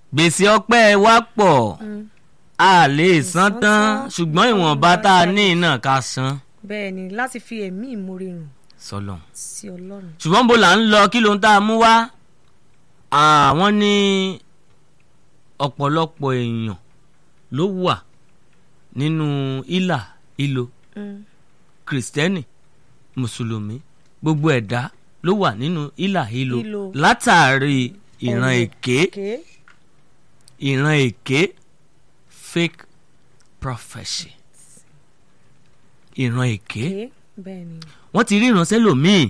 gbèsè ọpẹ́ wa pọ̀ Mm. a lè san san tán tán. ṣùgbọ́n ìwọ̀nba tá a ní náà ká san bẹ́ẹ̀ ni láti fi ẹ̀mí ìmoore hàn sọlọ. sí ọlọ́run. ṣùgbọ́n bó là ń lọ kí ló ń tá a mú wá àwọn ní ọ̀pọ̀lọpọ̀ èèyàn ló wà nínú ìlà ìlò Mm. kìrìsìtẹ́nì mùsùlùmí gbogbo ẹ̀dá ló wà nínú ìlà ìlò Ìlò. látàrí ìran Ọ̀rọ̀ èké èké. ìran èké fake prophecy ìran èké èké bẹ́ẹ̀ ni. wọ́n ti rí ìránṣẹ́ lòmíì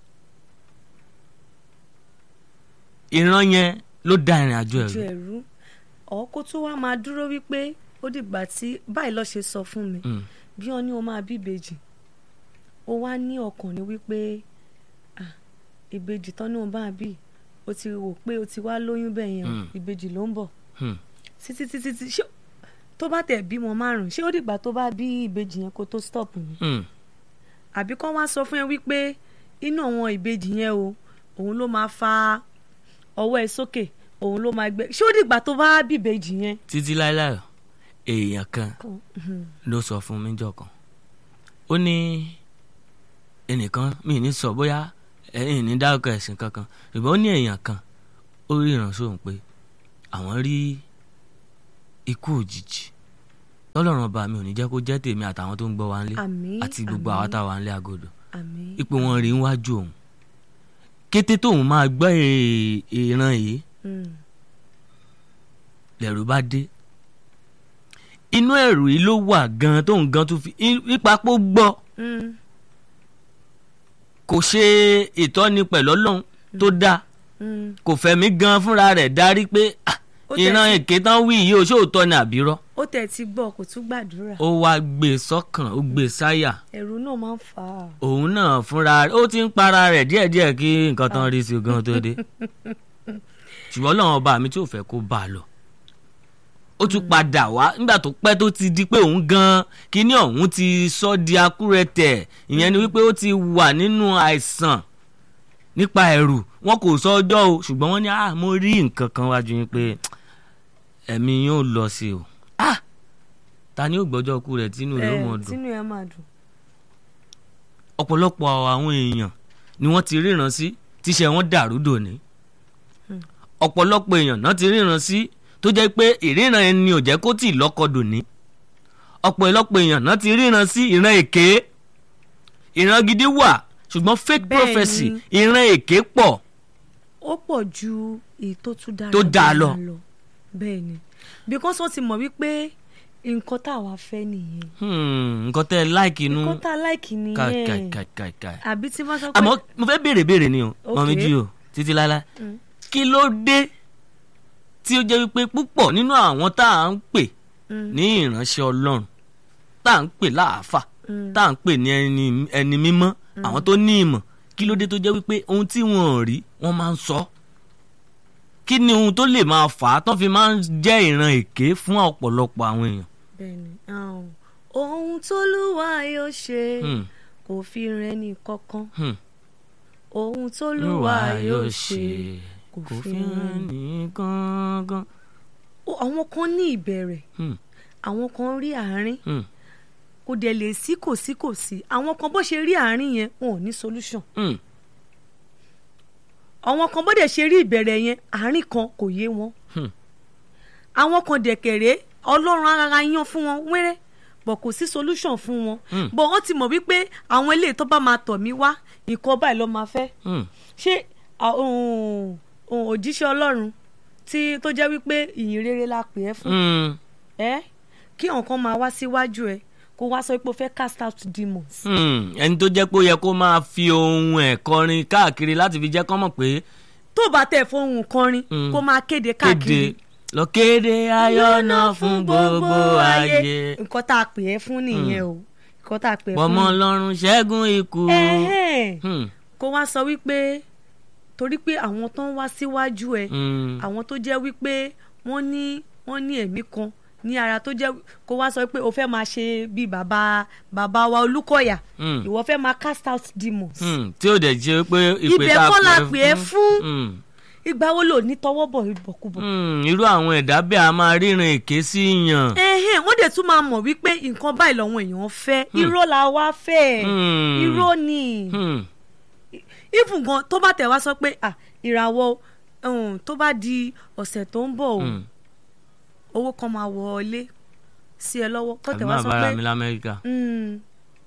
ìran yẹn ló da ìrìn àjò ju ẹ̀rù ẹ̀rú ọ̀ kó tó wá máa dúró wípé ó dìgbà tí báyìí lọ́ọ́ ṣe sọ fún mi Mm, bí wọ́n ní o máa bí ìbejì ó wá ní ọkàn ní wípé ah, ìbejì tán ní o bá bí o ti wò pé o ti wá lóyún bẹ́ẹ̀ yẹn o, Mm. ìbejì ló ń bọ̀ mm, títí títí tí ṣé tó bá tẹ̀ bímọ márùn ṣé ó dìgbà tó bá bí ìbejì yẹn kó tó stop ni mm. àbí kán wá sọ fún ẹ wípé inú àwọn ìbejì yẹn o òun ló máa fa ọwọ́ ẹ sókè òun ló máa gbé ṣé ó dìgbà tó bá bí ìbejì yẹn. títí láéláé èèyàn kan kan mhm, ló sọ fún mi jọ kan ó ní ẹnìkan mi ní sọ bóyá ẹ̀yìn ní dárúkọ ẹ̀sìn kankan ṣùgbọ́n ó ní èèyàn kan ó rí ìránṣẹ́ òun pé àwọn rí ikú òjijì tọ́lọ́run ọba mi ò ní jẹ́ kó jẹ́ tèmi àtàwọn tó ń gbọ́ wa ńlé àmín àti gbogbo àmín, àwọn táwa ńlé agodo àmín ipò wọn rí níwájú òun kété tóun máa gbọ́ è- ìran yìí mm, lẹ̀rù bá dé inú ẹ̀rù yìí ló wà gan tóun gan tún fi ipa pó gbọ́ mm, kò ṣe ìtọ́ni pẹ̀lú ọlọ́run tó dáa mm. kò fẹ̀mí gan fúnra rẹ̀ darí pé "Ah, Ó tẹ̀ ìran sí- èké tán wí yìí ó ṣòótọ́ ni àbírọ́ ó tẹ̀ ti gbọ́ kò tún gbàdúrà ó wá gbé e sọ́kàn ó gbé e sáyà ẹ̀rù náà máa ń fà á. òun náà fúnra rẹ̀ ó ti ń para rẹ̀ díẹ̀díẹ̀ kí nǹkan tán rí sí i gan tó dé ṣùgbọ́n ọlọ́run ọba mi tí ò fẹ́ kó bá a lọ ó tún padà wá nígbà tó pẹ́ tó ti di pé òun gan kíní ọ̀hún ti sọ di akúrẹ̀tẹ̀ ìyẹn ni wípé ó ti wà nínú àìsàn nípa ẹ̀rù wọn kò sọ ọjọ́ o ṣùgbọ́n wọ́n ní ah mo rí nǹkan kan wájú yín pé ẹ̀mí yóò lọ sí o ah ta ni ó gbọ́jọ́ kú rẹ̀ tínú rẹ̀ ó mọ̀ ẹ dùn tínú ẹ máa dùn. ọ̀pọ̀lọpọ̀ àwọn èèyàn ni wọ́n ti ríran sí tíṣẹ́ wọn dàrú dòní ọ̀pọ̀lọpọ̀ èèyàn náà ti ríran sí tó jẹ́ pé ìríran ẹni ò jẹ́ kó tì lọ́kọ dòní ọ̀pọ̀lọpọ̀ èèyàn náà ti ríran sí ìran èké ìran gidi wà ṣùgbọ́n fake Bẹ́ẹ̀ prophecy ni. ìran èké pọ̀ ó pọ̀ ju èyí tó tún dára Tó dáa jù lọ. bẹ́ẹ̀ ni because wọ́n ti mọ̀ wípé nǹkan tá a wá fẹ́ nìyẹn Hmm, nǹkan tẹ́ ẹ láìkì inú nǹkan tá a láìkì nìyẹn kàkàkàkà àbí tí wọ́n sọ pé àmọ́ mo fẹ́ béèrè béèrè ni o Ok. mọ̀ méjì o títí láíláí Mm. kí ló dé tí ó jẹ́ wípé púpọ̀ nínú àwọn tá à ń pè Mm. ní ìránṣẹ́ ọlọ́run tá à ń pè láàfà Mm. tá à ń pè ní ẹni ẹni mímọ́ àwọn tó ní ìmọ̀ kí ló dé tó jẹ́ wípé ohun tí wọn ò rí wọ́n máa ń sọ kí ni ohun tó lè máa fà á tán fi máa ń jẹ́ ìran èké fún ọ̀pọ̀lọpọ̀ àwọn èèyàn. bẹ́ẹ̀ni ahun. ohun tólúwa yóò ṣe Hmm, kò fi rẹ̀ ní kankan hmm. ohun tólúwa yóò ṣe kò fi hàn ní gángan. Ó- àwọn kan ní ìbẹ̀rẹ̀ Hmm, àwọn kan rí àárín hmm, kò dẹ̀ lè sí kò sí kò sí àwọn kan bó ṣe rí àárín yẹn wọn ò ní solution hmm. àwọn kan bó dẹ̀ ṣe rí ìbẹ̀rẹ̀ yẹn àárín kan kò yé wọn Hmm. àwọn kan dẹ̀kẹ̀rẹ́ ọlọ́run ara yan fún wọn wẹ́rẹ́ bọ̀ kò sí solution fún wọn Hmm. bọ̀ wọ́n ti mọ̀ wípé àwọn eléyìí tó bá máa tọ̀ mí wá nǹkan báyìí ló máa fẹ́ Hmm. ṣé à, ohun- ohun òjíṣẹ́ ọlọ́run tí tó jẹ́ wípé ìyìn rere la pè é fún Hmm. ẹ kí nǹkan máa wá síwájú ẹ kó wá sọ pé o fẹ́ cast out demons Hmm, ẹni tó jẹ́ pé ó yẹ kó máa fi ohun ẹ̀ kọrin káàkiri láti fi jẹ́ kọ́ mọ̀ pé tó bá tẹ̀ fohùn kọrin Mm. kó máa kéde kéde káàkiri lọ kéde ayọ̀ náà fún gbogbo ayé nǹkan tá a pè é fún nìyẹn o nǹkan tá a pè é fún pọmọ ọlọ́run ṣẹ́gun ikú. Ẹ̀hẹ́n. Hmm, kó wá sọ wípé torí pé àwọn tó ń wá síwájú ẹ hmm, àwọn tó jẹ́ wípé wọ́n ní wọ́n ní ẹ̀mí kan ní ara tó jẹ́ kó wá sọ pé o fẹ́ máa ṣe bíi bàbá bàbá wa Olúkọ̀yà hmm, ìwọ fẹ́ máa cast out demons hmm, tí ó dẹ̀ jẹ́ pé ìpè ibẹ̀ tá a kọ́ la pè pè é fún Hmm, ìgbà wo lò ní tọwọ́ bọ̀ ìbọ̀kúbọ̀. Hmm, irú àwọn ẹ̀dá bẹ́ẹ̀ a máa ríran èké sí yàn. ẹ̀hẹ́n wọ́n dẹ̀ tún máa mọ̀ wípé nǹkan báyìí lọ́wọ́ èèyàn fẹ́ irọ́ la wá fẹ́ Hmm. irọ́ ni Hmm. even gan tó bá tẹ̀ wá sọ pé ah ìràwọ̀ um, tó bá di ọ̀sẹ̀ tó ń bọ̀ o Hmm. owó kan máa wọlé sí ẹ lọ́wọ́ tó àbí tẹ̀ wá máa sọ bára pé mi lamẹ́ríkà mm,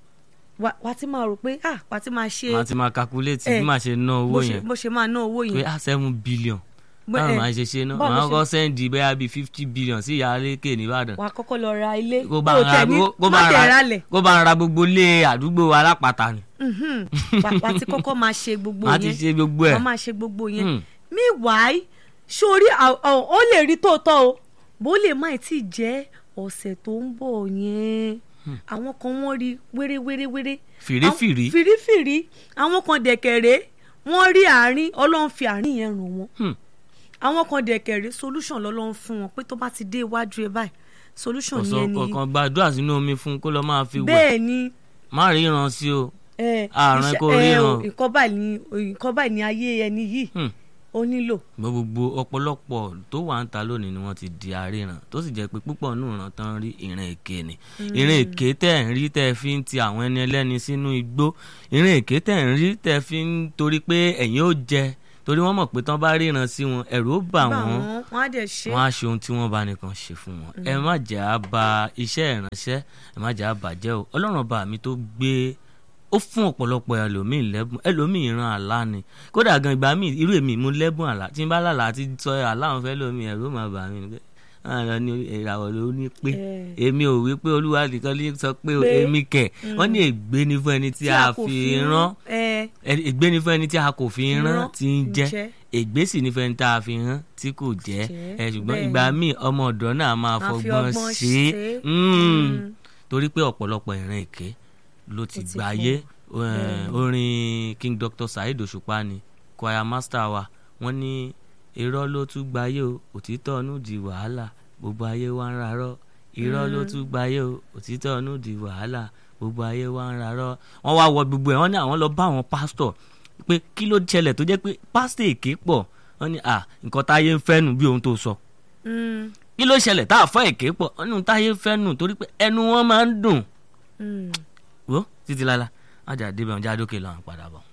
wà wà á ti máa rò pé ah wà á ti máa ṣe màá ti máa calculate Eh, bí màá ṣe ná owó bó ṣe yẹn bó ṣe máa ná owó pé yẹn ah seven billion Bó- báwo eh, màá ṣe ṣe náà báwo màá ṣe- kọ́ sẹ́ndì bẹ́ẹ̀ bíi fifty billion sí ìyá alékè nìbàdàn wà á kọ́kọ́ lọ ra ilé kó bá kó ń ra tẹ̀ ní kó- kó má bá ń tẹ̀ ra ralẹ̀ kó bá ń ra gbogbo ilé àdúgbò alápàtà ni Mhm. wà wà á ti kọ́kọ́ máa ṣe gbogbo màá ti yẹn ṣe gbogbo ẹ̀ wọ́n máa ṣe gbogbo yẹn Hmm. meanwhile sórí à- à- ó lè rí tòótọ́ o bó lè má tí ì jẹ́ ọ̀sẹ̀ tó ń bọ̀ yẹn àwọn kan wọ́n rí wéréwéréwéré fìrífìrí Àwọn- fìrífìrí àwọn kan dẹ̀kẹ̀rẹ́ wọ́n rí àárín ọlọ́run fi àárín yẹn ràn wọ́n Hmm. àwọn kan dẹ̀kẹ̀rẹ́ solution lọ́lọ́run fún wọn pé tó bá ti dé iwájú ẹ báyìí solution ọ̀sán yẹn ni kọ̀ọ̀kan gbàdúrà sínú omi fún un kó lọ́ọ́ máa fi wẹ̀ bẹ́ẹ̀ ni má ríran sí o ẹ, Àrùn iṣẹ́- kò ẹ, ríran. o, nǹkan báyìí ni nǹkan báyìí ni ayé ẹni yìí Hmm. ó nílò gbọ́ gbogbo ọ̀pọ̀lọpọ̀ tó wà ń ta lónìí ni wọ́n ti di aríran tó sì jẹ́ pé púpọ̀ nù ràn tán rí ìrìn èké ni ìrìn èké tẹ̀ ń rí tẹ̀ fi ń ti àwọn ẹni ẹlẹ́ni sínú igbó ìrìn èké tẹ̀ ń rí tẹ̀ fi ń torí pé ẹ̀yin ó jẹ torí wọ́n mọ̀ pé tán bá ríran sí wọn ẹ̀rù ó bà bá wọ́n wọn wọn á dẹ̀ ṣe wọ́n á ṣe ohun tí wọ́n bá nìkan ṣe fún wọn ẹ má jẹ́ á ba iṣẹ́ ìránṣẹ́ ẹ má jẹ́ á bàjẹ́ o ọlọ́run ọba mi tó gbé ó fún ọ̀pọ̀lọpọ̀ ẹlòmíì lẹ́bùn ẹlòmíì ìran àlá ni kódà gan ìgbà míì irú èmi mú lẹ́bùn àlá tí n bá lálà àti sọ àlá àwọn fẹ́ lómi ẹ̀rọ máa bà mí ni pé àwọn lọ ní ìràwọ̀ ló ní pé Eh. èmi ò wí pé olúwa nìkan ló sọ pé Pé. èmi kẹ̀ wọ́n ní ègbé ni fún ẹni tí a fi rán ẹ ẹ- ègbé ni fún ẹni tí a kò fi rán Rán tí ń jẹ́ jẹ́. ègbé sì ni fún ẹni tá a fi rán tí kò jẹ́ jẹ́, ẹ ṣùgbọ́n bẹ́ẹ̀ ìgbà ni. míì ọmọ ọ̀dọ́ náà máa Máa fi fọgbọ́n ọgbọ́n ṣe é ṣe é. Mm. Mm. torí pé ọ̀pọ̀lọpọ̀ ìran èké ló ti Ó ti gbáyé pọ̀. Eh, Bẹ́ẹ̀ ni. orin King Dr. Saheed Òṣùpá ni choir master wa wọ́n ní irọ́ ló tún gbáyé o òtítọ́ ọ̀nù di wàhálà gbogbo ayé wa ń rarọ́ irọ́ ló tún gbáyé o òtítọ́ ọ̀nù di wàhálà gbogbo ayé wa ń rarọ́ wọ́n wá wọ gbogbo ẹ̀ wọ́n ní àwọn lọ bá àwọn pásítọ̀ pé kí ló ṣẹlẹ̀ tó jẹ́ pé pásítọ̀ èké pọ̀ wọ́n ní à nǹkan táyé ń fẹ́ nù bí ohun tó sọ Mm. kí ló ṣẹlẹ̀ tá a fọ́ èké pọ̀ wọ́n ní ohun táyé ń fẹ́ nù torí pé ẹnu wọn máa ń dùn Mm. wo títí lálá ajá débẹ̀ ọjà dókè lọ́run padà bọ̀.